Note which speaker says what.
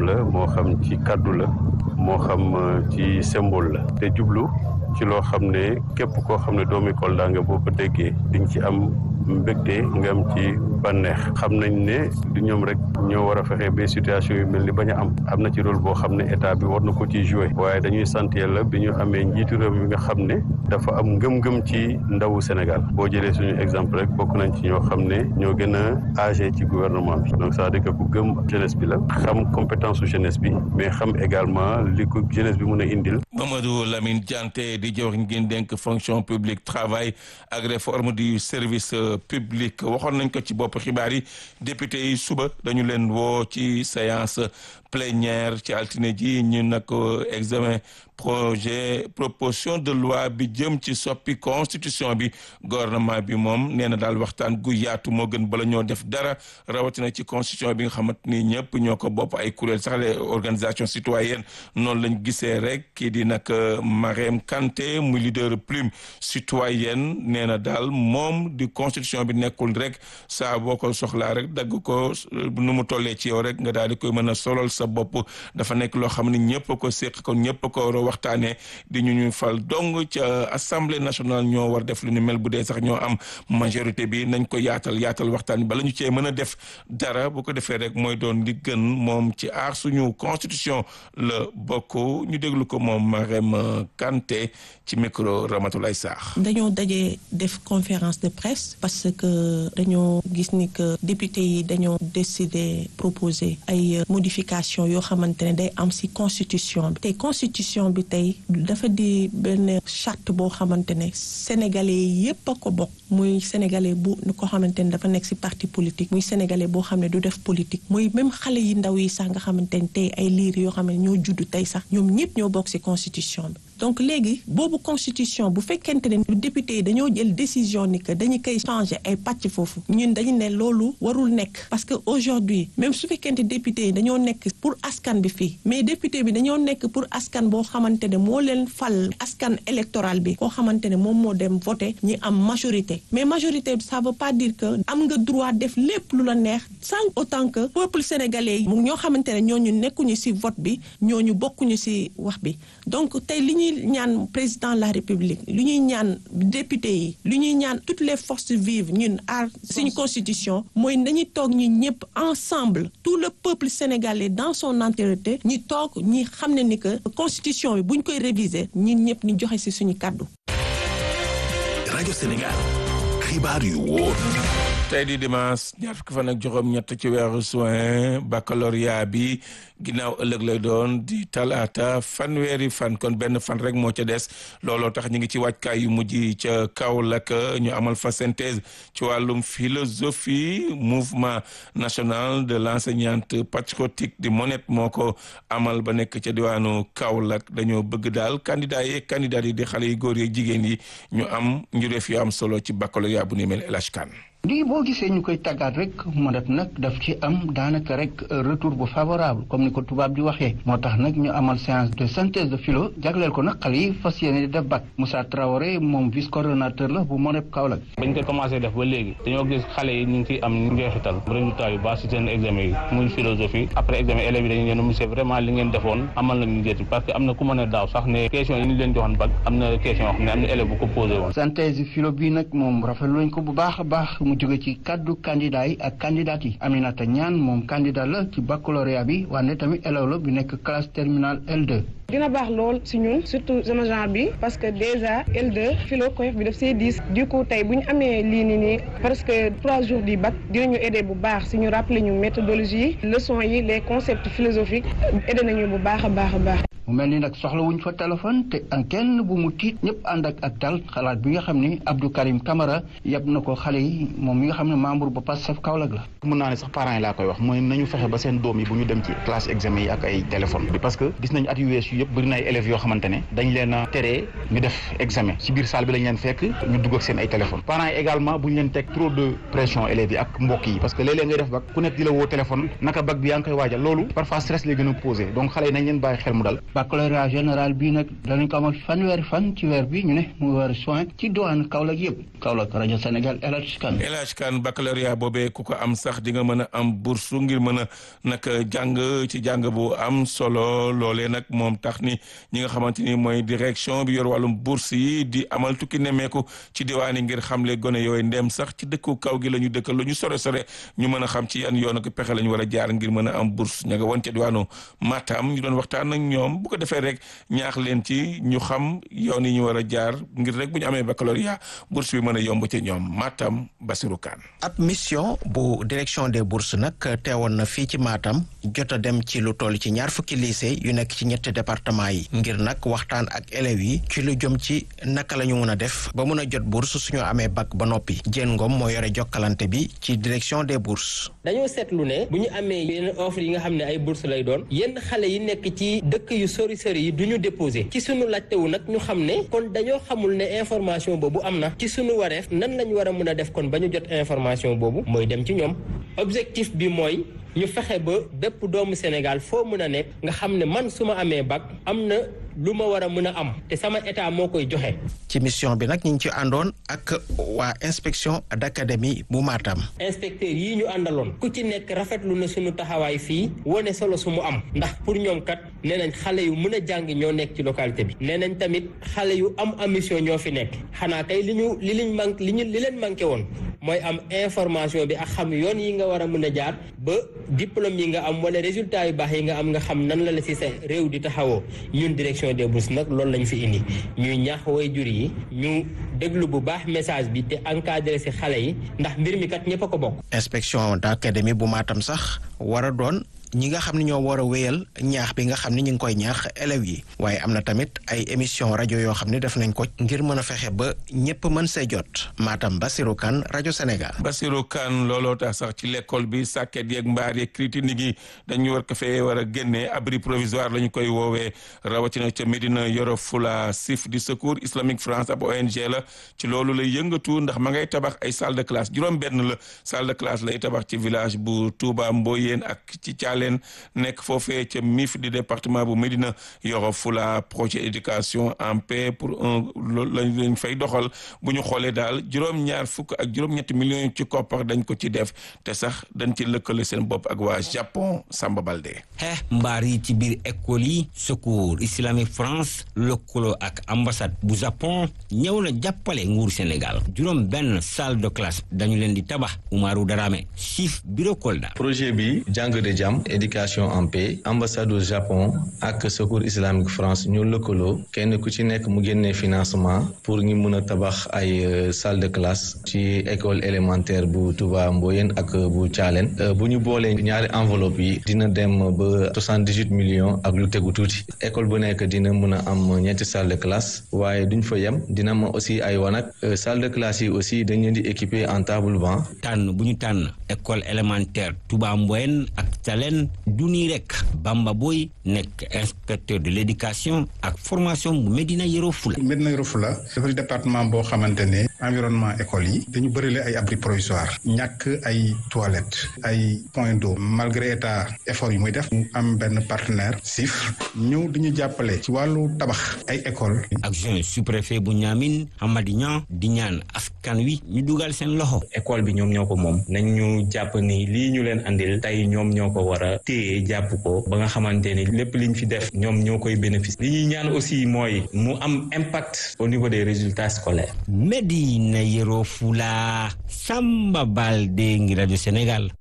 Speaker 1: la moo xam ci kàddu la moo xam ci symbole la te jublu ci loo xam ne képp koo xam ne doomi Kolda nga boo ko déggee di nga ci am mbégte nga am ci bànneex xam nañ ne du ñoom rek ñoo war a fexe ba situation yu mel ni bañ a am am na ci rôle boo xam ne état bi war na ko ci jouer waaye dañuy sant yàlla bi ñu amee njiitu réew mi nga xam ne dafa am ngëm-ngëm ci ndawu Sénégal boo jëlee suñu exemple rek bokk nañ ci ñoo xam ne ñoo gën a âgé ci gouvernement bi donc c'est-à-dire que ku gëm jeunesse bi la xam compétence su jeunesse bi mais xam également li ko jeunesse bi mën a indil.
Speaker 2: Mamadou Lamine Dianté di jëwriñ ngeen dénk fonction publique travail ak réforme du service public waxoon nañ ko ci bopp xibaar yi député yi suba dañu leen woo ci séance plénière ci altine ji ñu nag examen projet proposition de loi bi jëm ci soppi constitution bi gouvernement bi moom nee na daal waxtaan gu yaatu moo gën bala ñoo def dara rawatina ci constitution bi nga xamante ni ñëpp ñoo ko bopp ay kuréel sax les organisations citoyennes noonu lañ gisee rek kii di nag Marème Kanté muy leader plume citoyenne nee na daal moom di constitution bi nekkul rek saa boo ko soxlaa rek dagg ko nu mu tollee ci yow rek nga daal di koy mën a solol sa bopp dafa nekk loo xam ne ñëpp ko séq ko ñëpp ko war a waxtaanee di ñu ñu fal dong ca assemblée nationale ñoo war def lu ni mel bu dee sax ñoo am majorité bi nañ ko yaatal yaatal waxtaan bala ñu cee mën a def dara bu ko defee rek mooy doon li gën moom ci aar suñu constitution la bokk ñu déglu ko moom Marème Kanté ci micro Ramatoulaye Sarr.
Speaker 3: dañoo daje def conférence de presse parce que dañoo gis ni que député yi dañoo décider proposer ay modification yoo xamante ne day am ci constitution bi tey constitution bi tey dafa di benn charte boo xamante ne sénégalais yépp a ko bokk muy sénégalais bu ko xamante ne dafa nekk ci parti politique muy sénégalais boo xam ne du def politique muy même xale yi ndaw yi sax nga xamante ne tey ay liir yoo xam ne ñoo juddu tey sax ñoom ñëpp ñoo bokk ci constitution bi donc léegi boobu constitution bu fekkente ne député yi dañoo jël décision ni que dañu koy changer ay pàcc foofu ñun dañu ne loolu warul nekk parce que aujourd'hui même su fekkente député yi dañoo nekk pour askan bi fii mais député bi dañoo nekk pour askan boo xamante ne moo leen fal askan électoral bi koo xamante ne moom moo dem voter ñi am majorité mais majorité ça veut pas dire que am nga droit def lépp lu la neex sans autant que peuple sénégalais yi ñoo xamante ne ñooñu nekkuñu ci vote bi ñooñu bokkuñu ci wax bi donc tey li ñuy ñaan président de la république lu ñuy ñaan député yi lu ñuy ñaan toutes les forces vives ñun aar suñu constitution mooy nañu toog ñu ñëpp ensemble tout le peuple sénégalais dans son entièreté ñi toog ñi xam ne ni que constitution bi buñ koy réviser ñun ñëpp ñu joxe ci suñu kàddu
Speaker 4: rajo Sénégal xibaar yu wóor
Speaker 2: tey di dimanche ñaar fukki fan ak juróom ñett ci weeru juin baccalauréat bi ginnaaw ëllëg lay doon di talaata fanweeri fan kon benn fan rek moo ca des looloo tax ñu ngi ci wàccaay yu mujj ca Kaolack ñu amal fa synthèse ci wàllum philosophie mouvement national de l'enseignante patriotique di MONET moo ko amal ba nekk ca diwaanu Kaolack dañoo bëgg daal candidat yi candidat yi di xale yu góor yi jigéen yi ñu am njureef yu am solo ci baccalauréat bu ni mel El Hadj Kane
Speaker 5: lii boo gisee ñu koy tàggaat rek mu def nag daf ci am daanaka rek retour bu favorable comme ni ko tubaab di waxee moo tax nag ñu amal séance de synthèse de philo jagleel ko nag xale yi fas yéene di def bac Moussa Traoré moom vice coordonnateur la bu MONEP Kaolack.
Speaker 6: bañ ko commencé def ba léegi dañoo gis xale yi ñu ngi ciy am njeexital résultat yu baax si seen examen yi muy philosophie après examen élèves yi dañu leen monsieur vraiment li ngeen defoon amal nañu njëriñ parce que am na ku mën a daaw sax ne question yi ñu leen joxoon bac am na question yoo xam ne am na élève bu ko posé woon.
Speaker 5: synthèse philo bii nag moom rafetlu nañ ko bu baax a baax mu jóge ci kaddu candidat yi ak candidat yi Aminata Ñaan moom candidat la ci baccalauréat bi wante tamit élève la bi nekk classe terminale L2
Speaker 7: dina baax lool si ñun surtout sama genre bi parce que déjà L2 philo coef bi daf see diis du coup tey bu ñu amee lii nii nii presque trois jours du bac dinañu aider bu baax si ñu rappeler ñu méthodologie yi leçons yi les concepts philosophiques aider nañu bu baax a baax a baax.
Speaker 5: mu mel ni nag soxla wuñ fa téléphone te en kenn bu mu tiit ñëpp ànd ak ak dal xalaat bi nga xam ni Abdou Karim Camara yab na ko xale yi moom mi nga xam ne membre ba Pastef Kaolack la.
Speaker 8: mën naa ne sax parents yi laa koy wax mooy nañu fexe ba seen doom yi bu ñu dem ci classe examen yi ak ay téléphone bi parce que gis nañu at yu weesu yëpp bëri na ay élèves yoo xamante ne dañ leen a teree ñu def examen ci biir salle bi lañ leen fekk ñu dugg ak seen ay téléphone parents yi également bu ñu leen teg trop de pression élèves yi ak mbokk yi parce que léeg-léeg ngay def bac ku nekk di la woo téléphone naka bac bi yaa ngi koy waajal loolu parfois stress lay gën a posé donc xale yi nañ leen bàyyi xel mu dal
Speaker 5: baccalauréat général bii nag danañ ko amal fanweeri fan ci weer bi ñu ne mu weer soin ci diwaanu Kaolack yëpp Kaolack rajo Sénégal El Hadj Kane
Speaker 2: El Hadj Kane baccalauréat boobee ku ko am sax di nga mën a am bourse ngir mën a nag jàng ci jàng bu am solo loolee nag moom tax ni ñi nga xamante ni mooy direction bi yor wàllum bourse yi di amal tukki nemmeeku ci diwaan yi ngir xamle gone yooyu ndem sax ci dëkku kaw gi la ñu dëkkal lu ñu sore sore ñu mën a xam ci yan yoon ak pexe la ñu war a jaar ngir mën a am bourse ña nga woon ca diwaanu Matam ñu doon waxtaan ak ñoom bu ko defee rek ñaax leen ci ñu xam yoon yi ñu war a jaar ngir rek bu ñu amee baccalauréat bourse bi mën a yomb ci ñoom Matam Basirou Kane
Speaker 9: ab mission bu direction des bourses nag teewoon na fii ci Matam jot a dem ci lu toll ci ñaar fukki lycée yu nekk ci ñetti département yi ngir nag waxtaan ak élèves yi ci lu jëm ci naka la ñu mën a def ba mën a jot bourse suñu amee bac ba noppi Diène Ngom moo yore jokkalante bi ci direction des bourses
Speaker 10: dañoo seetlu ne bu ñu amee yenn offre yi nga xam ne ay bourse lay doon yenn xale yi nekk ci dëkk yu sori sori yi du ñu déposé ci sunu laajtewu nag ñu xam ne kon dañoo xamul ne information boobu am na ci sunu wareef nan lañ war a mën a def kon ba ñu jot information boobu mooy dem ci ñoom objectif bi mooy ñu fexe ba bépp doomu Sénégal foo mën a nekk nga xam ne man su ma amee bac am na lu ma war a mën a am te sama état moo koy joxe.
Speaker 9: ci mission bi nag ñu ngi ci àndoon ak waa inspection d'académie bu Matam.
Speaker 10: inspecteurs yii ñu àndaloon ku ci nekk rafetlu na suñu taxawaay fii wane solo su mu am ndax pour ñoom kat nee nañ xale yu mën a jàng ñoo nekk ci localité bi nee nañ tamit xale yu am ambition ñoo fi nekk xanaa kay li ñu li liñ manqué li ñu li leen manqué woon mooy am information bi ak xam yoon yi nga war a mën a jaar ba diplôme yi nga am wala résultat yu baax yi nga am nga xam nan la la ci sa réew di taxawoo ñun direction des bourses nag loolu lañ fi indi ñuy ñaax way jur yi ñu déglu bu baax message bi te encadré ci xale yi ndax mbir mi kat ñëpp a ko bokk.
Speaker 9: inspection d'académie bu Matam sax war a doon ñi nga xam ne ñoo war a wéyal ñaax bi nga xam ne ñu ngi koy ñaax élèves yi waaye am na tamit ay émission rajo yoo xam ne def nañ ko ngir mën a fexe ba ñëpp mën see jot Matam Basirou Kane rajo Sénégal.
Speaker 2: Basirou Kane looloo tax sax ci l'école bi sàkket yeeg mbaar yeeg critique yi dañu war ko fee war a génnee abri provisoire la ñu koy woowee rawatina ca Médina Yoro Fula SIF di secours islamique France ab ONG la ci loolu lay yëngatu ndax ma ngay tabax ay salle de classe juróom-benn la salle de classe lay tabax ci village bu Touba Mboyeen ak ci leen nekk foofee ca MIF di département bu Médina Yoro Fula projet éducation en paix pour un loolu lañ fay doxal bu ñu xoolee daal juróom-ñaar fukk ak juróom-ñetti millions ci koppar dañ ko ci def te sax dañ ci lëkkale seen bopp ak waa Japon Samba Balde.
Speaker 11: xeex mbaar yi ci biir école yi secours islamique France lëkkaloo ak ambassade bu Japon ñëw na jàppale nguur Sénégal juróom benn salle de classe dañu leen di tabax Umaru Darame chief bureau Kolda.
Speaker 12: projet bi jàng de jàmm éducation en paix ambassade du Japon ak secours islamique France ñoo lëkkaloo kenn ku ci nekk mu génnee financement pour ñu mun a tabax ay salle de classe ci école élémentaire bu Touba Mboyen ak bu Thialène bu ñu boolee ñaari enveloppe yi dina dem ba soixante-dix-huit millions ak lu tegu tuuti école bu nekk dina mun a am ñetti salle de classe waaye duñ fa yem dina am aussi ay wanag salle de classe yi aussi dañ leen di équiper en table banc.
Speaker 11: tànn bu ñu tànn école élémentaire Touba Mboyen ak Thialène du nii rek Bamba Boy nekk inspecteur de l'éducation ak formation bu Médina Yoro Fula.
Speaker 13: Médina Yoro Fula dafa di département boo xamante ne environnement école yi dañu bërile ay abri provisoire ñàkk ay toilettes ay point d'eau malgré état effort yi muy def mu am benn partenaire SIF ñëw di ñu jàppale ci wàllu tabax ay école
Speaker 11: adjoint sous-préfet bu Niamine Hamadi Niang di ñaan askan wi ñu dugal seen loxo.
Speaker 14: école bi ñoom ñoo ko moom nañ ñu jàpp ni lii ñu leen andil tey ñoom ñoo ko war a téye jàpp ko ba nga xamante ni lépp liñ fi def ñoom ñoo koy bénéfice li ñuy ñaan aussi mooy mu am impact au niveau des résultats scolaires.
Speaker 11: Médina Yoro Fula Samba Balde ngi rajo Sénégal.